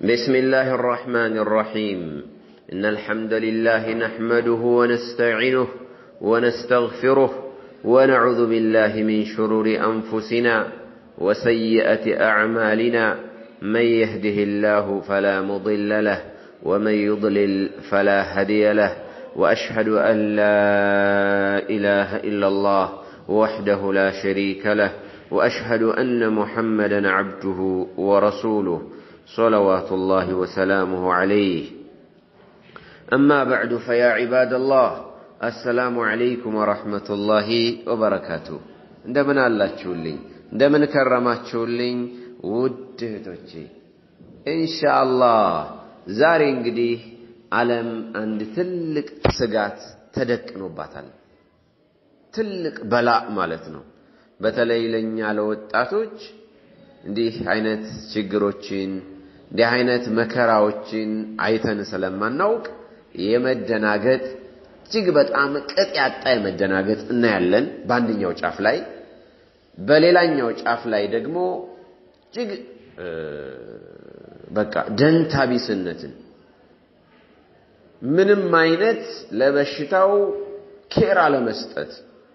بسم الله الرحمن الرحيم إن الحمد لله نحمده ونستعينه ونستغفره ونعوذ بالله من شرور أنفسنا وسيئة أعمالنا من يهده الله فلا مضل له ومن يضلل فلا هدي له وأشهد أن لا إله إلا الله وحده لا شريك له وأشهد أن محمدا عبده ورسوله صلوات الله وسلامه عليه أما بعد فيا عباد الله السلام عليكم ورحمة الله وبركاته እንደምን አላችሁልኝ እንደምን ከረማችሁልኝ ውድ እህቶቼ ኢንሻአላህ ዛሬ እንግዲህ ዓለም አንድ ትልቅ ስጋት ተደቅኖባታል ትልቅ በላእ ማለት ነው በተለይ ለእኛ ለወጣቶች እንዲህ አይነት ችግሮችን እንዲህ አይነት መከራዎችን አይተን ስለማናውቅ የመደናገጥ እጅግ በጣም ቅጥ ያጣ የመደናገጥ እናያለን በአንደኛው ጫፍ ላይ በሌላኛው ጫፍ ላይ ደግሞ እጅግ በቃ ደንታቢስነትን ምንም አይነት ለበሽታው ኬር አለመስጠት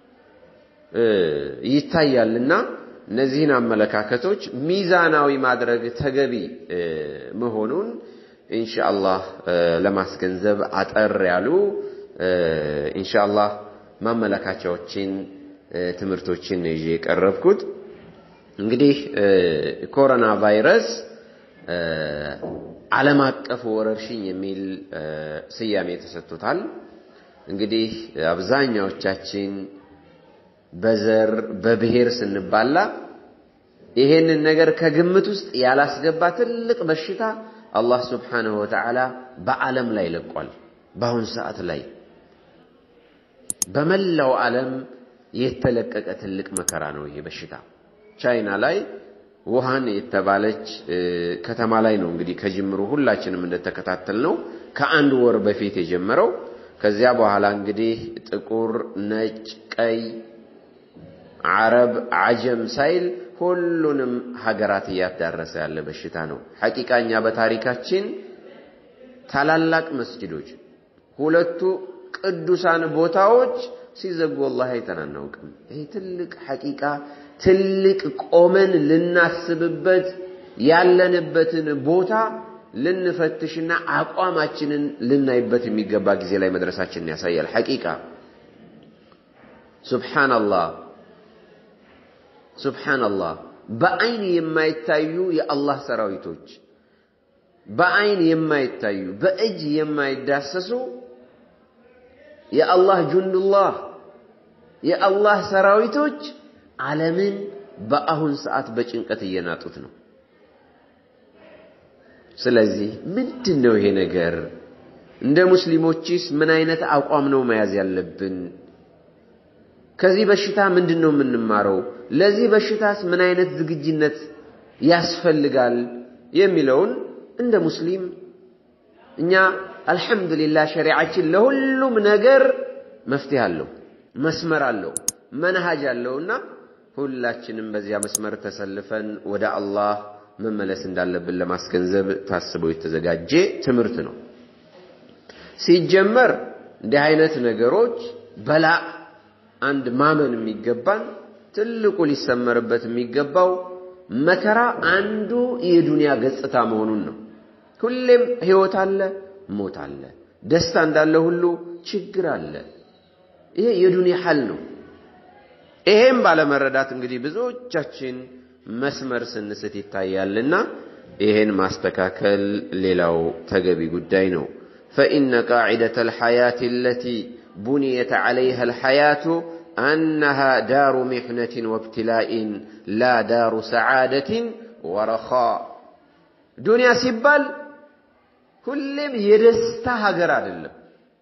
ይታያልና እነዚህን አመለካከቶች ሚዛናዊ ማድረግ ተገቢ መሆኑን ኢንሻአላህ ለማስገንዘብ አጠር ያሉ ኢንሻአላህ ማመለካቻዎችን ትምህርቶችን ይዤ የቀረብኩት እንግዲህ ኮሮና ቫይረስ ዓለም አቀፍ ወረርሽኝ የሚል ስያሜ ተሰጥቶታል። እንግዲህ አብዛኛዎቻችን በዘር በብሔር ስንባላ ይሄንን ነገር ከግምት ውስጥ ያላስገባ ትልቅ በሽታ አላህ ስብሓንሁ ወተዓላ በዓለም ላይ ለቋል። በአሁን ሰዓት ላይ በመላው ዓለም የተለቀቀ ትልቅ መከራ ነው ይሄ በሽታ። ቻይና ላይ ውሃን የተባለች ከተማ ላይ ነው እንግዲህ ከጅምሩ ሁላችንም እንደተከታተል ነው ከአንድ ወር በፊት የጀመረው። ከዚያ በኋላ እንግዲህ ጥቁር፣ ነጭ፣ ቀይ አረብ አጀም ሳይል ሁሉንም ሀገራት እያዳረሰ ያለ በሽታ ነው። ሐቂቃኛ በታሪካችን ታላላቅ መስጂዶች፣ ሁለቱ ቅዱሳን ቦታዎች ሲዘጉ ወላሂ አይተን አናውቅም። ይሄ ትልቅ ሐቂቃ ትልቅ ቆመን ልናስብበት ያለንበትን ቦታ ልንፈትሽና አቋማችንን ልናይበት የሚገባ ጊዜ ላይ መድረሳችንን ያሳያል። ሐቂቃ ሱብሓነላህ ሱብሓነላህ በአይን የማይታዩ የአላህ ሰራዊቶች በአይን የማይታዩ በእጅ የማይዳሰሱ የአላህ ጁንዱላህ የአላህ ሰራዊቶች ዓለምን በአሁን ሰዓት በጭንቀት እየናጡት ነው። ስለዚህ ምንድን ነው ይሄ ነገር? እንደ ሙስሊሞችስ ምን አይነት አቋም ነው መያዝ ያለብን? ከዚህ በሽታ ምንድን ነው የምንማረው? ለዚህ በሽታስ ምን አይነት ዝግጅነት ያስፈልጋል የሚለውን እንደ ሙስሊም እኛ አልሐምዱሊላህ ሸሪዓችን ለሁሉም ነገር መፍትሄ አለው፣ መስመር አለው፣ መንሃጅ አለውና ሁላችንም በዚያ መስመር ተሰልፈን ወደ አላህ መመለስ እንዳለብን ለማስገንዘብ ታስቦ የተዘጋጀ ትምህርት ነው። ሲጀመር እንዲህ አይነት ነገሮች በላ አንድ ማመን የሚገባን ትልቁ ሊሰመርበት የሚገባው መከራ አንዱ የዱንያ ገጽታ መሆኑን ነው። ሁሌም ህይወት አለ፣ ሞት አለ። ደስታ እንዳለ ሁሉ ችግር አለ። ይሄ የዱንያ ሐል ነው። ይሄም ባለመረዳት እንግዲህ ብዙዎቻችን መስመር ስንስት ይታያልና ይሄን ማስተካከል ሌላው ተገቢ ጉዳይ ነው። ፈኢነ ቃዒደተ አልሐያት አለቲ ቡንየት ዐለይሃ አልሐያቱ አነሃ ዳሩ ሚሕነትን ወብትላኢን ላ ዳሩ ሰዓደትን ወረኻ። ዱንያ ሲባል ሁሌም የደስታ ሀገር አይደለም።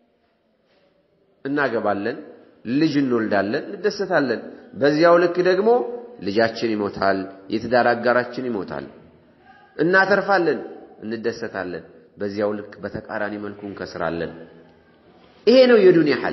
እናገባለን፣ ልጅ እንወልዳለን፣ እንደሰታለን። በዚያው ልክ ደግሞ ልጃችን ይሞታል፣ የትዳር አጋራችን ይሞታል። እናተርፋለን፣ እንደሰታለን። በዚያው ልክ በተቃራኒ መልኩ እንከስራለን። ይሄ ነው የዱንያ ሐል።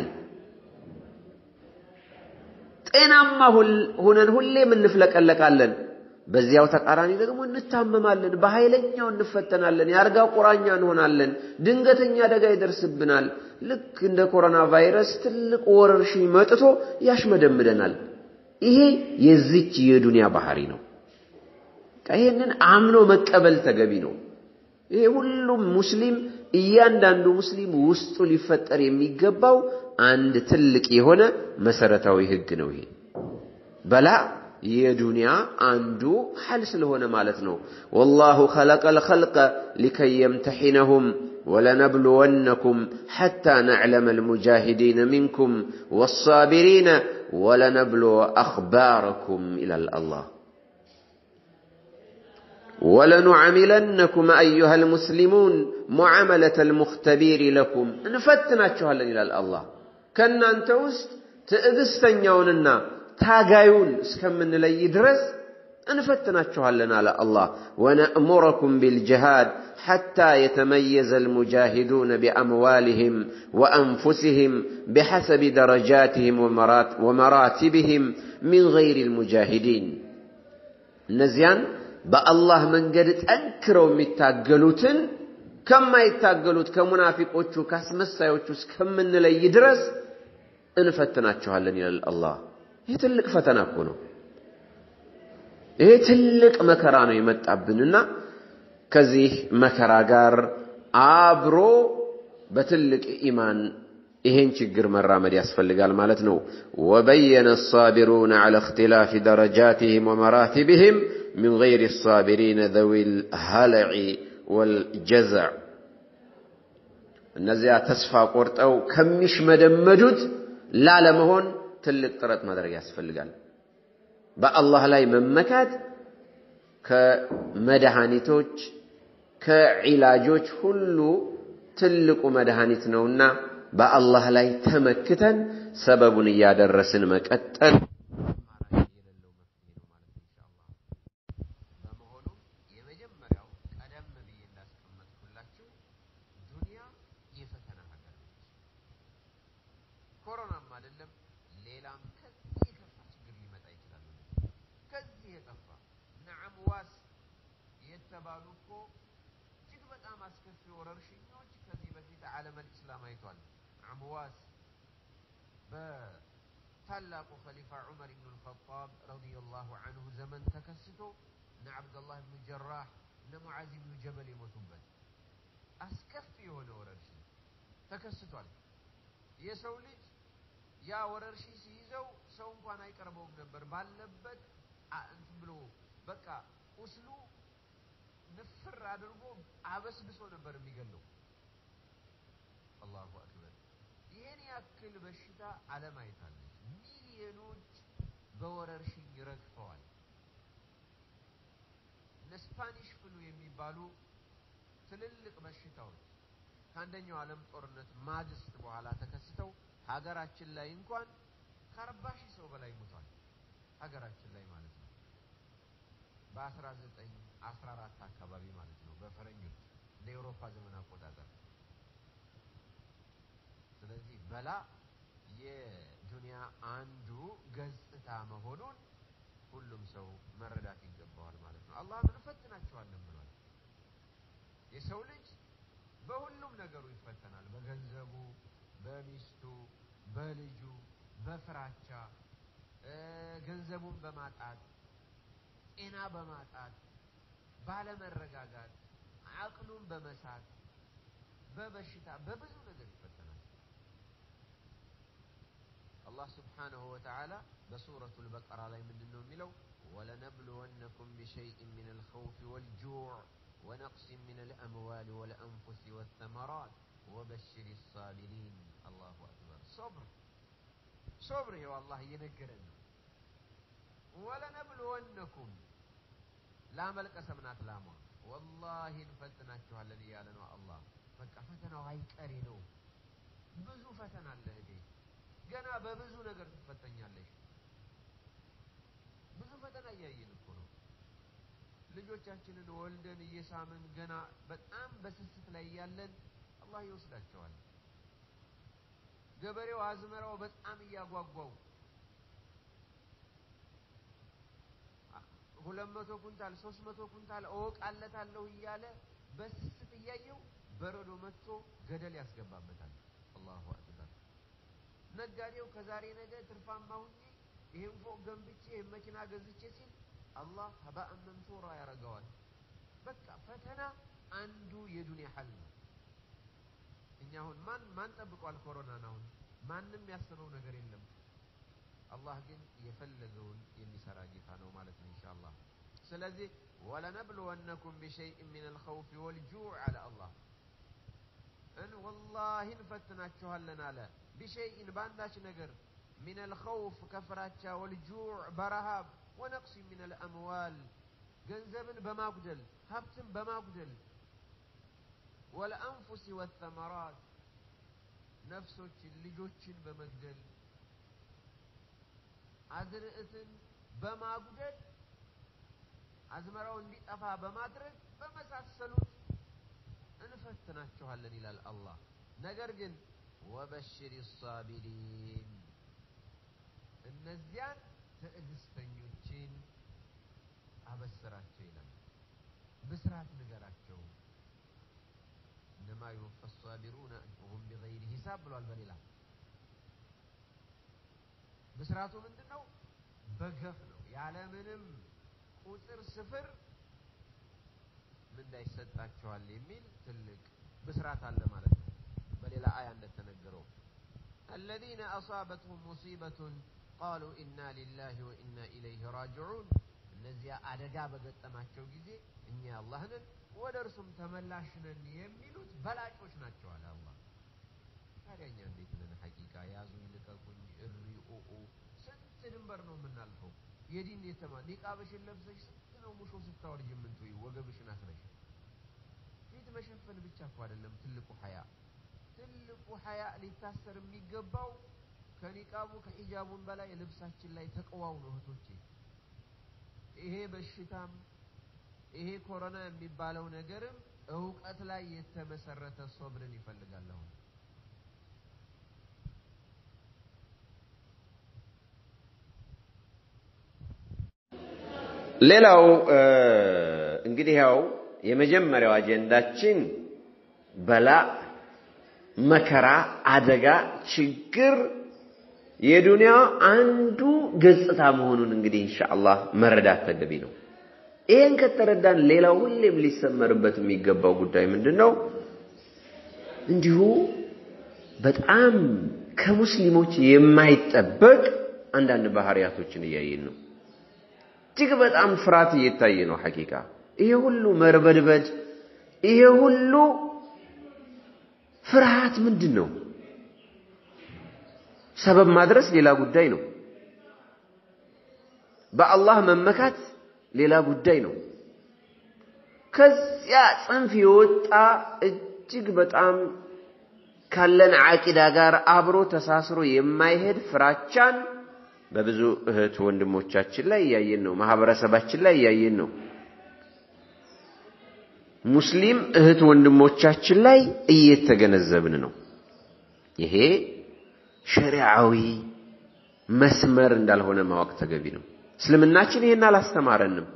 ጤናማ ሁነን ሁሌም እንፍለቀለቃለን። በዚያው ተቃራኒ ደግሞ እንታመማለን፣ በኃይለኛው እንፈተናለን፣ የአልጋ ቁራኛ እንሆናለን፣ ድንገተኛ አደጋ ይደርስብናል። ልክ እንደ ኮሮና ቫይረስ ትልቅ ወረርሽኝ መጥቶ ያሽመደምደናል። ይሄ የዚች የዱንያ ባህሪ ነው። ይሄንን አምኖ መቀበል ተገቢ ነው። ይሄ ሁሉም ሙስሊም እያንዳንዱ ሙስሊም ውስጡ ሊፈጠር የሚገባው አንድ ትልቅ የሆነ መሰረታዊ ህግ ነው። ይሄ በላ የዱንያ አንዱ ሐል ስለሆነ ማለት ነው። ወላሁ ኸለቀል ኸልቀ ሊከይ የምተሒነሁም ወለነብልወነኩም ሐታ ነዕለመ ልሙጃሂዲነ ሚንኩም ወሳቢሪነ ወለነብልወ አኽባረኩም ይላል አላህ። ወለኑዓሚለነኩም አዩሃ ልሙስሊሙን ሙዓመለተ ልሙኽተቢሪ ለኩም እንፈትናችኋለን ይላል አላህ። ከእናንተ ውስጥ ትዕግስተኛውንና ታጋዩን እስከምንለይ ድረስ እንፈትናችኋለን አለ አላህ። ወነእሙረኩም ቢልጅሃድ ሐታ የተመየዘ ልሙጃሂዱነ ቢአምዋልህም ወአንፉስህም ቢሐሰቢ ደረጃትህም ወመራቲብህም ሚን ገይሪ ልሙጃሂዲን እነዚያን በአላህ መንገድ ጠንክረው የሚታገሉትን ከማይታገሉት ከሙናፊቆቹ ከአስመሳዮቹ እስከምንለይ ድረስ እንፈትናችኋለን ይላል አላህ። ይህ ትልቅ ፈተና እኮ ነው። ይሄ ትልቅ መከራ ነው የመጣብንና ከዚህ መከራ ጋር አብሮ በትልቅ ኢማን ይሄን ችግር መራመድ ያስፈልጋል ማለት ነው። ወበየነ አሳቢሩነ ዐላ እኽቲላፊ ደረጃትህም ወመራቲብህም ሚን ገይሪ አሳቢሪነ ዘዊል ሀለዒ ወልጀዘዕ እነዚያ ተስፋ ቆርጠው ከሚሽመደመዱት ላለመሆን ትልቅ ጥረት ማድረግ ያስፈልጋል። በአላህ ላይ መመካት ከመድኃኒቶች ከዒላጆች ሁሉ ትልቁ መድኃኒት ነውና በአላህ ላይ ተመክተን ሰበቡን እያደረስን መቀጠል በመሆኑም የመጀመሪያው ቀደም ብዬ እንዳስቀመጥኩላችሁ ዱንያ የፈተና ሀገር ነች። ኮሮናም አይደለም ሌላም ከዚህ የከፋ ችግር ሊመጣ ይችላል። ከዚህ የከፋ እነ አምዋስ የተባሉ እኮ እጅግ በጣም አስከፊ ወረርሽኞች ከዚህ በፊት ዓለመል ኢስላም አይቷል። አምዋስ በታላቁ ኸሊፋ ዑመር ኢብኑ ልኸጣብ ረዲየላሁ አንሁ ዘመን ተከስቶ እነ ዓብደላህ ብኑ ጀራህ እነ ሙዓዝ ብኑ ጀበል የሞቱበት አስከፊ የሆነ ወረርሽኝ ተከስቷል። የሰው ልጅ ያ ወረርሽኝ ሲይዘው ሰው እንኳን አይቀርበውም ነበር። ባለበት እንትን ብሎ በቃ ቁስሉ ንፍር አድርጎ አበስብሶ ነበር የሚገለው። አላሁ አክበር። ይህን ያክል በሽታ ዓለም አይታለች። ሚሊዮኖች በወረርሽኝ ረግፈዋል። እነ ስፓኒሽ ፍሉ የሚባሉ ትልልቅ በሽታዎች ከአንደኛው ዓለም ጦርነት ማግስት በኋላ ተከስተው ሀገራችን ላይ እንኳን ከአርባ ሺህ ሰው በላይ ሞቷል። ሀገራችን ላይ ማለት ነው። በአስራ ዘጠኝ አስራ አራት አካባቢ ማለት ነው በፈረንጆች እንደ ኤውሮፓ ዘመን አቆጣጠር። ስለዚህ በላ የዱንያ አንዱ ገጽታ መሆኑን ሁሉም ሰው መረዳት ይገባዋል ማለት ነው። አላህም እንፈትናቸዋለን ብሏል። የሰው ልጅ በሁሉም ነገሩ ይፈተናል። በገንዘቡ፣ በሚስቱ፣ በልጁ፣ በፍራቻ ገንዘቡን በማጣት ጤና በማጣት ባለመረጋጋት፣ አቅሉን በመሳት በበሽታ በብዙ ነገር ይፈተናል። አላህ ስብሓነሁ ወተዓላ በሱረቱል በቀራ ላይ ምንድን ነው የሚለው? ወለነብልወነኩም ቢሸይእን ሚን አልኸውፊ ወልጁዕ ወነቅሲን ሚን አልአምዋል ወልአንፉስ ወተመራት ወበሽር ሳቢሪን። አላሁ አክበር። ሶብር ሶብር፣ ይኸው አላህ እየነገረን ነው። ወለነብልወነኩም ላመል ቀሰም ናት ላሟ። ወላሂ እንፈትናችኋለን እያለ ነው አላህ። በቃ ፈተናው አይቀሬ ነው። ብዙ ፈተና አለ እህቴ፣ ገና በብዙ ነገር ትፈተኛለሽ። ብዙ ፈተና እያየን እኮ ነው። ልጆቻችንን ወልደን እየሳምን ገና በጣም በስስት ላይ እያለን አላህ ይወስዳቸዋል። ገበሬው አዝመራው በጣም እያጓጓው ሁለት መቶ ኩንታል ሶስት መቶ ኩንታል እወቃለታለሁ እያለ በስስት እያየው በረዶ መጥቶ ገደል ያስገባበታል። አላሁ አክበር። ነጋዴው ከዛሬ ነገ ትርፋማ ሁኜ ይሄን ፎቅ ገንብቼ ይሄን መኪና ገዝቼ ሲል አላህ ሀባአን መንሱራ ያደርገዋል። በቃ ፈተና አንዱ የዱንያ ሐል ነው። እኛ አሁን ማን ማን ጠብቋል ኮሮናን? አሁን ማንም ያስበው ነገር የለም። አላህ ግን የፈለገውን የሚሰራ ጌታ ነው ማለት ነው ኢንሻአላህ። ስለዚህ ወለነብልወነኩም ቢሸይእ ሚን አልኸውፊ ወልጁዕ አለ አላህ እን ወላሂ እንፈትናችኋለን አለ ቢሸይእን በአንዳች ነገር ሚን አልኸውፍ ከፍራቻ ወልጁዕ በረሃብ ወነቅሲ ሚን አልአምዋል ገንዘብን በማጉደል ሀብትን በማጉደል ወለአንፉሲ ወተመራት ነፍሶችን ልጆችን በመግደል አዝርዕትን በማጉደል አዝመራው እንዲጠፋ በማድረግ በመሳሰሉት እንፈትናችኋለን ይላል አላህ። ነገር ግን ወበሽር ሳቢሪን እነዚያን ትዕግስተኞችን አበስራቸው ይላል። ብስራት ንገራቸው። እነማ ዩወፋ ሳቢሩነ አጅሩሁም ቢገይሪ ሂሳብ ብሏል በሌላ ብስራቱ ምንድን ነው? በገፍ ነው። ያለምንም ቁጥር ስፍር ምንዳ ይሰጣቸዋል የሚል ትልቅ ብስራት አለ ማለት ነው። በሌላ አያ እንደተነገረው አለዚነ አሳበትሁም ሙሲበቱን ቃሉ ኢና ሊላሂ ወኢና ኢለይህ ራጅዑን እነዚያ አደጋ በገጠማቸው ጊዜ እኛ አላህ ነን ወደ እርሱም ተመላሽ ነን የሚሉት በላጮች ናቸው አለ አላህ። ታዲያ እኛ እንዴት ነን? ሐቂቃ ያዙኝ ልቀቁኝ፣ እሪ ኡኡ ስንት ድንበር ነው የምናልፈው? የዲን የተማ ኒቃብሽን ለብሰሽ ስንት ነው ሙሾ ስታወርጅ የምንትይ ወገብሽን አስረሽ። ፊት መሸፈን ብቻ እኮ አይደለም ትልቁ ሐያ። ትልቁ ሐያ ሊታሰር የሚገባው ከኒቃቡ ከሂጃቡን በላይ ልብሳችን ላይ ተቅዋው ነው እህቶቼ። ይሄ በሽታም ይሄ ኮሮና የሚባለው ነገርም እውቀት ላይ የተመሰረተ ሶብርን ይፈልጋል አሁን ሌላው እንግዲህ ያው የመጀመሪያው አጀንዳችን በላ፣ መከራ፣ አደጋ፣ ችግር የዱንያ አንዱ ገጽታ መሆኑን እንግዲህ ኢንሻአላህ መረዳት ተገቢ ነው። ይህን ከተረዳን ሌላው ሁሌም ሊሰመርበት የሚገባው ጉዳይ ምንድን ነው? እንዲሁ በጣም ከሙስሊሞች የማይጠበቅ አንዳንድ ባህሪያቶችን እያየን ነው። እጅግ በጣም ፍርሃት እየታየ ነው። ሐቂቃ ይሄ ሁሉ መርበድበድ፣ ይሄ ሁሉ ፍርሃት ምንድን ነው? ሰበብ ማድረስ ሌላ ጉዳይ ነው። በአላህ መመካት ሌላ ጉዳይ ነው። ከዚያ ጽንፍ የወጣ እጅግ በጣም ካለን ዓቂዳ ጋር አብሮ ተሳስሮ የማይሄድ ፍራቻን በብዙ እህት ወንድሞቻችን ላይ እያየን ነው። ማህበረሰባችን ላይ እያየን ነው። ሙስሊም እህት ወንድሞቻችን ላይ እየተገነዘብን ነው። ይሄ ሸሪዓዊ መስመር እንዳልሆነ ማወቅ ተገቢ ነው። እስልምናችን ይሄን አላስተማረንም።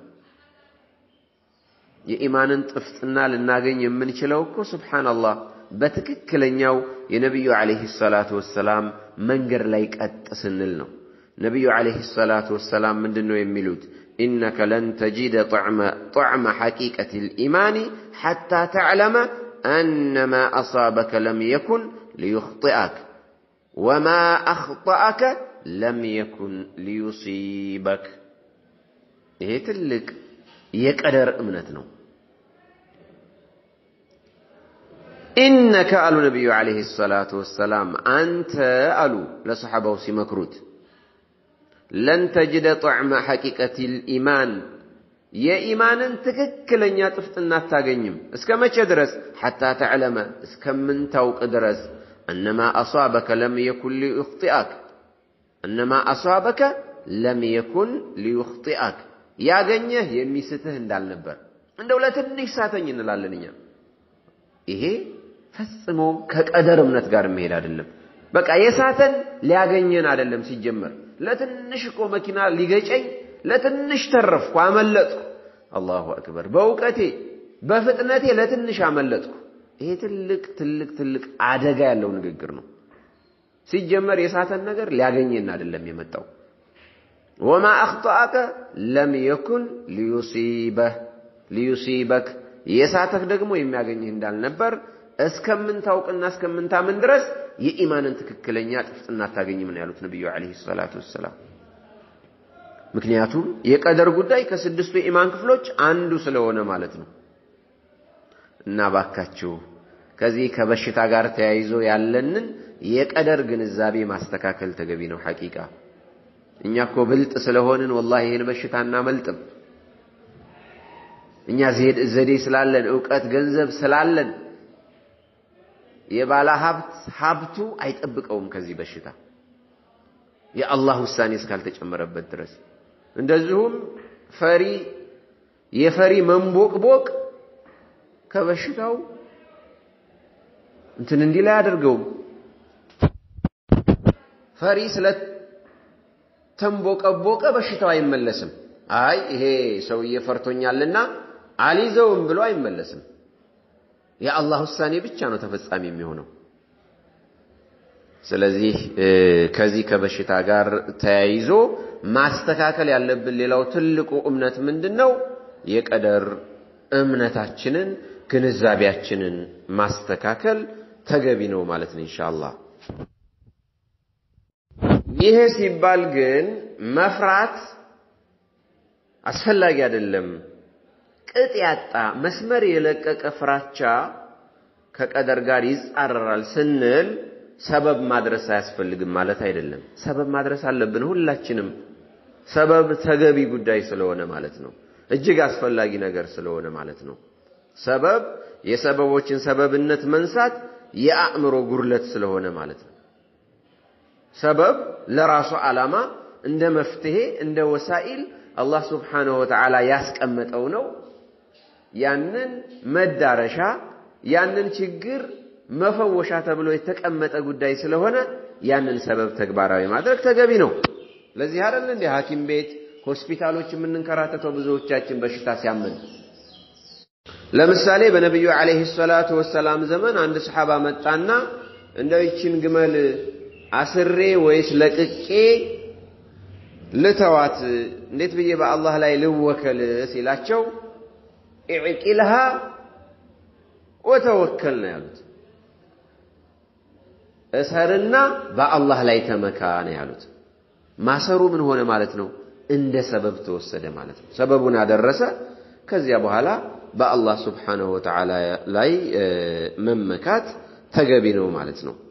የኢማንን ጥፍጥና ልናገኝ የምንችለው እኮ ሱብሓነላህ በትክክለኛው የነቢዩ ዓለይሂ ሰላቱ ወሰላም መንገድ ላይ ቀጥ ስንል ነው። ነቢዩ ዓለይሂ ሰላቱ ወሰላም ምንድን ነው የሚሉት? ኢነከ ለን ተጂደ ጣዕመ ሐቂቀት ልኢማኒ ሐታ ተዕለመ አነማ አሳበከ ለም የኩን ሊዩኽጢአክ ወማ አኽጠአከ ለም የኩን ሊዩሲበክ። ይሄ ትልቅ የቀደር እምነት ነው። ኢነከ አሉ ነቢዩ ዓለይሂ ሰላቱ ወሰላም አንተ አሉ ለሰሓባው ሲመክሩት ለን ተጅደ ጣዕመ ሐቂቀት ልኢማን የኢማንን ትክክለኛ ጥፍጥና አታገኝም። እስከ መቼ ድረስ? ሐታ ተዕለመ እስከምንታውቅ ድረስ እነማ አሷበከ ለም የኩን ሊዩኽጢአክ እነማ አሷበከ ለም የኩን ሊዩኽጢአክ ያገኘህ የሚስትህ እንዳልነበር። እንደው ለትንሽ ሳተኝ እንላለን እኛ። ይሄ ፈጽሞ ከቀደር እምነት ጋር የሚሄድ አይደለም። በቃ የሳተን ሊያገኘን አይደለም ሲጀመር ለትንሽ እኮ መኪና ሊገጨኝ ለትንሽ ተረፍኩ፣ አመለጥኩ። አላሁ አክበር። በእውቀቴ በፍጥነቴ ለትንሽ አመለጥኩ። ይሄ ትልቅ ትልቅ ትልቅ አደጋ ያለው ንግግር ነው። ሲጀመር የሳተን ነገር ሊያገኘን አይደለም የመጣው። ወማ አኽጠአከ ለም የኩን ሊዩሲበህ ሊዩሲበክ የሳተህ ደግሞ የሚያገኝህ እንዳልነበር እስከምንታውቅና እስከምንታምን ድረስ የኢማንን ትክክለኛ ጥፍጥና አታገኝም ነው ያሉት ነቢዩ ዓለይሂ ሰላቱ ወሰላም። ምክንያቱም የቀደር ጉዳይ ከስድስቱ የኢማን ክፍሎች አንዱ ስለሆነ ማለት ነው። እና ባካችሁ ከዚህ ከበሽታ ጋር ተያይዞ ያለንን የቀደር ግንዛቤ ማስተካከል ተገቢ ነው። ሐቂቃ እኛ እኮ ብልጥ ስለሆንን ወላሂ ይህን በሽታ እናመልጥም። እኛ ዘዴ ስላለን እውቀት፣ ገንዘብ ስላለን የባለ ሀብት ሀብቱ አይጠብቀውም ከዚህ በሽታ የአላህ ውሳኔ እስካልተጨመረበት ድረስ። እንደዚሁም ፈሪ የፈሪ መንቦቅቦቅ ከበሽታው እንትን እንዲህ ላይ አያደርገውም። ፈሪ ስለተንቦቀቦቀ በሽታው አይመለስም። አይ ይሄ ሰውዬ ፈርቶኛልና አልይዘውም ብሎ አይመለስም። የአላህ ውሳኔ ብቻ ነው ተፈጻሚ የሚሆነው። ስለዚህ ከዚህ ከበሽታ ጋር ተያይዞ ማስተካከል ያለብን ሌላው ትልቁ እምነት ምንድን ነው? የቀደር እምነታችንን ግንዛቤያችንን ማስተካከል ተገቢ ነው ማለት ነው ኢንሻአላህ። ይሄ ሲባል ግን መፍራት አስፈላጊ አይደለም። ቅጥ ያጣ መስመር የለቀቀ ፍራቻ ከቀደር ጋር ይጻረራል ስንል ሰበብ ማድረስ አያስፈልግም ማለት አይደለም። ሰበብ ማድረስ አለብን ሁላችንም። ሰበብ ተገቢ ጉዳይ ስለሆነ ማለት ነው። እጅግ አስፈላጊ ነገር ስለሆነ ማለት ነው። ሰበብ የሰበቦችን ሰበብነት መንሳት የአእምሮ ጉድለት ስለሆነ ማለት ነው። ሰበብ ለራሱ ዓላማ እንደ መፍትሄ እንደ ወሳኢል አላህ ስብሓነሁ ወተዓላ ያስቀመጠው ነው። ያንን መዳረሻ ያንን ችግር መፈወሻ ተብሎ የተቀመጠ ጉዳይ ስለሆነ ያንን ሰበብ ተግባራዊ ማድረግ ተገቢ ነው። ለዚህ አይደል እንደ ሐኪም ቤት ሆስፒታሎች የምንንከራተተው ብዙዎቻችን በሽታ ሲያመን። ለምሳሌ በነቢዩ ዓለይሂ ሰላቱ ወሰላም ዘመን አንድ ሰሓባ መጣና እንደው ይችን ግመል አስሬ ወይስ ለቅቄ ልተዋት እንዴት ብዬ በአላህ ላይ ልወከል ሲላቸው ኢዕቂልሃ ወተወከል ነው ያሉት። እሰርና በአላህ ላይ ተመካ ነው ያሉት። ማሰሩ ምን ሆነ ማለት ነው? እንደ ሰበብ ተወሰደ ማለት ነው። ሰበቡን አደረሰ። ከዚያ በኋላ በአላህ ስብሓነሁ ወተዓላ ላይ መመካት ተገቢ ነው ማለት ነው።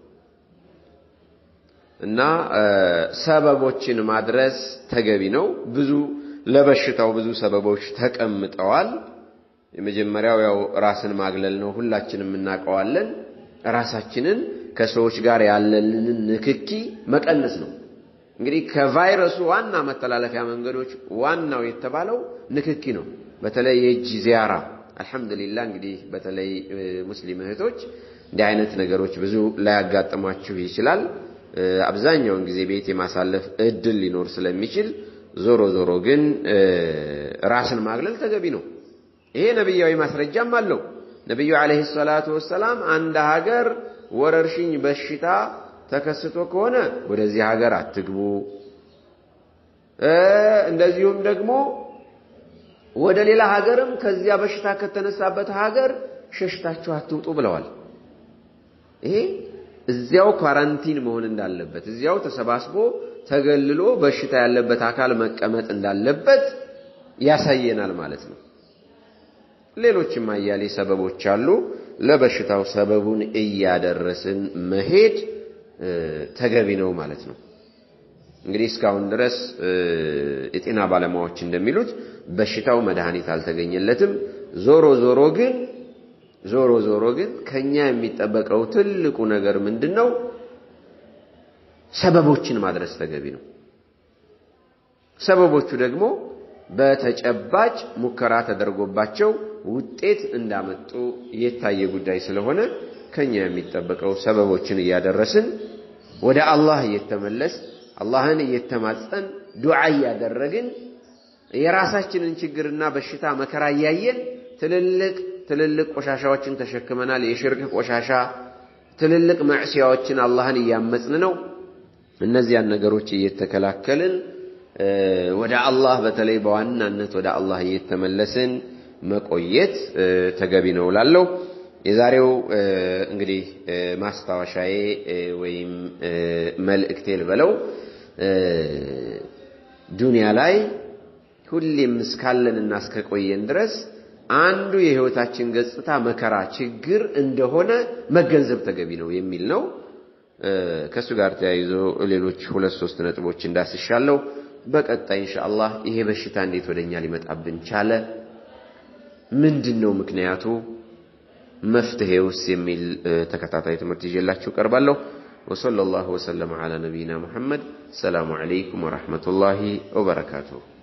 እና ሰበቦችን ማድረስ ተገቢ ነው። ብዙ ለበሽታው ብዙ ሰበቦች ተቀምጠዋል። የመጀመሪያው ያው ራስን ማግለል ነው። ሁላችንም እናውቀዋለን። ራሳችንን ከሰዎች ጋር ያለንን ንክኪ መቀነስ ነው። እንግዲህ ከቫይረሱ ዋና መተላለፊያ መንገዶች ዋናው የተባለው ንክኪ ነው። በተለይ የእጅ ዚያራ። አልሐምዱሊላህ እንግዲህ በተለይ ሙስሊም እህቶች እንዲህ አይነት ነገሮች ብዙ ላያጋጥሟችሁ ይችላል። አብዛኛውን ጊዜ ቤት የማሳለፍ እድል ሊኖር ስለሚችል ዞሮ ዞሮ ግን ራስን ማግለል ተገቢ ነው። ይሄ ነቢያዊ ማስረጃም አለው። ነቢዩ ዓለይሂ ሰላቱ ወሰላም አንድ ሀገር ወረርሽኝ በሽታ ተከስቶ ከሆነ ወደዚህ ሀገር አትግቡ፣ እንደዚሁም ደግሞ ወደ ሌላ ሀገርም ከዚያ በሽታ ከተነሳበት ሀገር ሸሽታችሁ አትውጡ ብለዋል። ይሄ እዚያው ኳራንቲን መሆን እንዳለበት እዚያው ተሰባስቦ ተገልሎ በሽታ ያለበት አካል መቀመጥ እንዳለበት ያሳየናል ማለት ነው። ሌሎችም አያሌ ሰበቦች አሉ። ለበሽታው ሰበቡን እያደረስን መሄድ ተገቢ ነው ማለት ነው። እንግዲህ እስካሁን ድረስ የጤና ባለሙያዎች እንደሚሉት በሽታው መድኃኒት አልተገኘለትም። ዞሮ ዞሮ ግን ዞሮ ዞሮ ግን ከኛ የሚጠበቀው ትልቁ ነገር ምንድን ነው? ሰበቦችን ማድረስ ተገቢ ነው። ሰበቦቹ ደግሞ በተጨባጭ ሙከራ ተደርጎባቸው ውጤት እንዳመጡ የታየ ጉዳይ ስለሆነ ከኛ የሚጠበቀው ሰበቦችን እያደረስን ወደ አላህ እየተመለስ አላህን እየተማጸን ዱዓ እያደረግን የራሳችንን ችግርና በሽታ መከራ እያየን ትልልቅ ትልልቅ ቆሻሻዎችን ተሸክመናል። የሽርክ ቆሻሻ፣ ትልልቅ መዕሲያዎችን አላህን እያመጽን ነው። እነዚያን ነገሮች እየተከላከልን ወደ አላህ በተለይ በዋናነት ወደ አላህ እየተመለስን መቆየት ተገቢ ነው እላለሁ። የዛሬው እንግዲህ ማስታወሻዬ ወይም መልእክቴ ልበለው ዱንያ ላይ ሁሌም እስካለንና እስከቆየን ድረስ አንዱ የህይወታችን ገጽታ መከራ፣ ችግር እንደሆነ መገንዘብ ተገቢ ነው የሚል ነው። ከእሱ ጋር ተያይዞ ሌሎች ሁለት ሶስት ነጥቦች እንዳስሻለሁ። በቀጣይ ኢንሻአላህ ይሄ በሽታ እንዴት ወደኛ ሊመጣብን ቻለ? ምንድን ነው ምክንያቱ? መፍትሄውስ? የሚል ተከታታይ ትምህርት ይዤላችሁ ቀርባለሁ። ወሰለላሁ ወሰለም ዐላ ነቢይና ሙሐመድ። ሰላሙ ዐለይኩም ወረሕመቱላሂ ወበረካቱሁ።